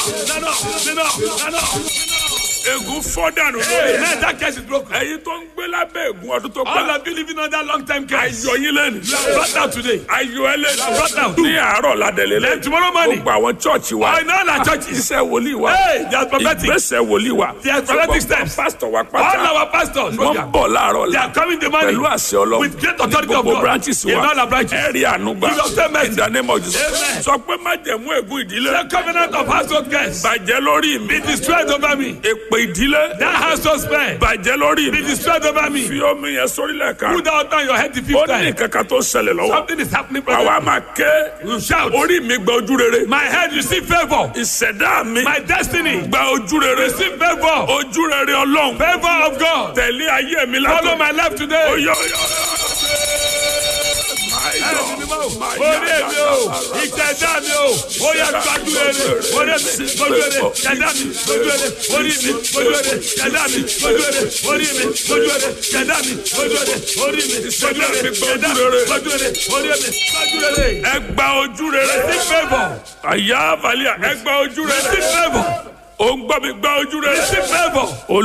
nana nana nana. ègún fọ́ dànù Hey, lórí man, that case is broken. ẹ̀yin tó ń gbé lábẹ́ ègún ọdún tó All gbà of you living under long time case. ayọ̀ yín lẹ́nu You are brought out today. ayọ̀ ẹ brought lẹ́nu out. ní àárọ̀ ládẹ́lẹ́ Then tomorrow morning, gbogbo àwọn chọ́ọ̀chì wa I know that churches. iṣẹ́ wòlíì wa Hey, they are prophetic. ìgbésẹ̀ wòlíì wa They are prophetic steps. pásítọ̀ wa All pátá our pastors, wọ́n ń bọ̀ láàárọ̀ they la are coming the money pẹ̀lú àṣẹ ọlọ́run with great authority of gbogbo God. branches In wa all our branches. ẹ̀rí ànúgbà Give us ten mercy. in the name of Jesus Amen. sọ pé má jẹ̀mú ègún ìdílé The covenant of household curse bàjẹ́ lórí mi be destroyed over me. èpè ìdílé That household spell bàjẹ́ lórí be mi destroyed over me. fi omi yẹn sórílẹ̀ kan Put that on your head the ó fifth ní time. kankan tó ṣẹlẹ̀ lọ́wọ́ Something is happening, àwa brother. máa ké You shout. orí mi gba ojú rere My head receive favor. ìṣẹ̀dá mi My destiny gba ojú rere receive favor. ojú rere ọlọ́run Favor of God. tẹ̀lé ayé mi Follow látọ̀ my life today. oyè oyè orí èmi o ìtẹ̀dá mi o ó yẹ gbájú rere orí mi gbójú rere tẹ̀dá mi gbójú rere orí mi gbójú rere tẹ̀dá mi gbójú rere orí mi gbójú rere tẹ̀dá mi gbójú rere orí mi gbójú rere tẹ̀dá mi gbójú rere orí mi gbójú rere. ẹ gba ojú rere receive favour àyà àbálẹ̀ ẹ gba ojú rere receive favour ó ń gbọ́ mi gba ojú rere receive favour